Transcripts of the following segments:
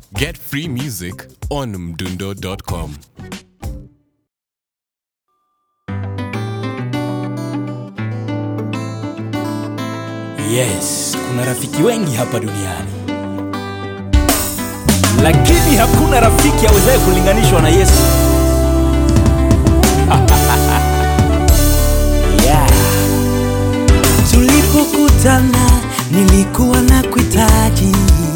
Get free music on mdundo.com. Yes, kuna rafiki wengi hapa duniani, lakini hakuna rafiki awezaye kulinganishwa na Yesu. yeah. Tulipokutana nilikuwa na kuhitaji,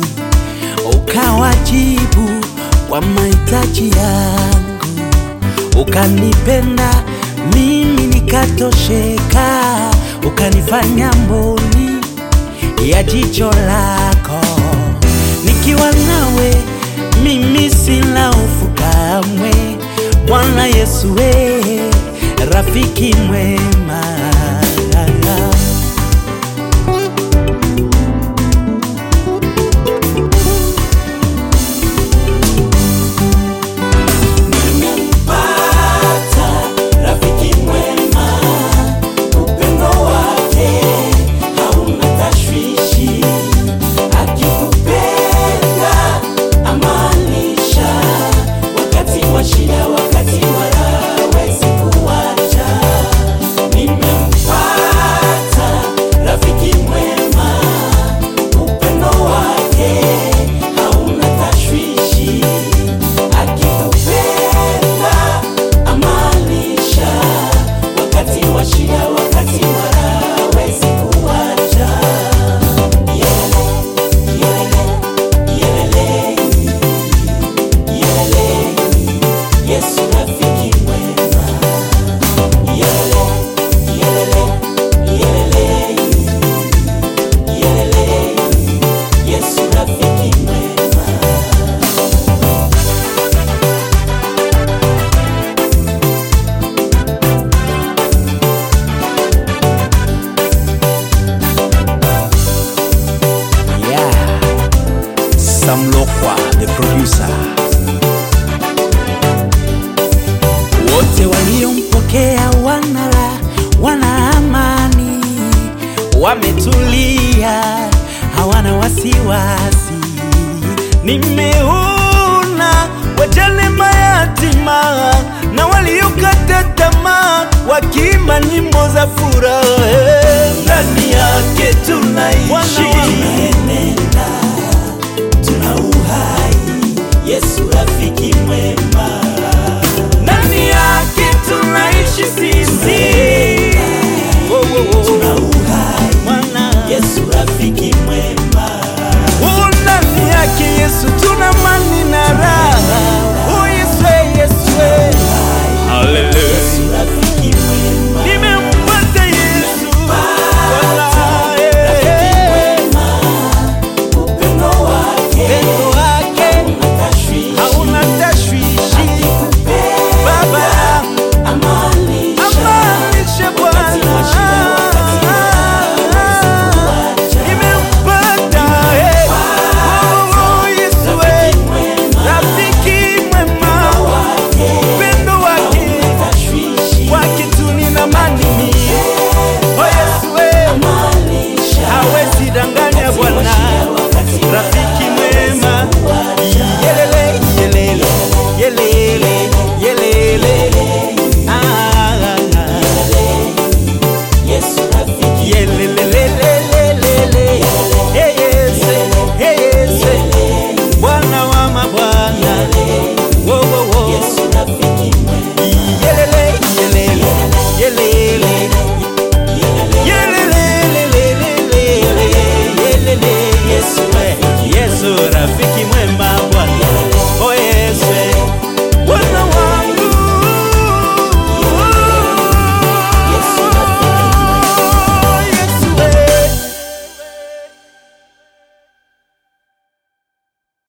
ukawajibu kwa mahitaji yangu, ukanipenda mimi nikatosheka, ukanifanya mboni ya jicho lako. Nikiwa nawe mimi sina hofu kamwe, Bwana Yesu we, rafiki mwema. rafiki mwema, upendo wake hauna tashwishi, akikupenda amaanisha, wakati wa shida, wakati wa raha, hawezi kuacha. Nimempata rafiki mwema, upendo wake hauna tashwishi, akikupenda amaanisha wakati wa shida, wakati wa raha, hawezi kuacha. Yelele, yelele, yelele, yelele, Yesu rafiki mwema. Yelele, yelele, yelele, yelele, Yesu rafiki mwema. Yeah. Sam Lokwa, the producer. wote waliompokea wanala wana amani, wametulia, hawana wasiwasi. Nimeona wajane mayatima na waliokata tamaa wakiimba nyimbo za furaha, ndani yake tunaishi, tuna uhai. Yesu rafiki mwema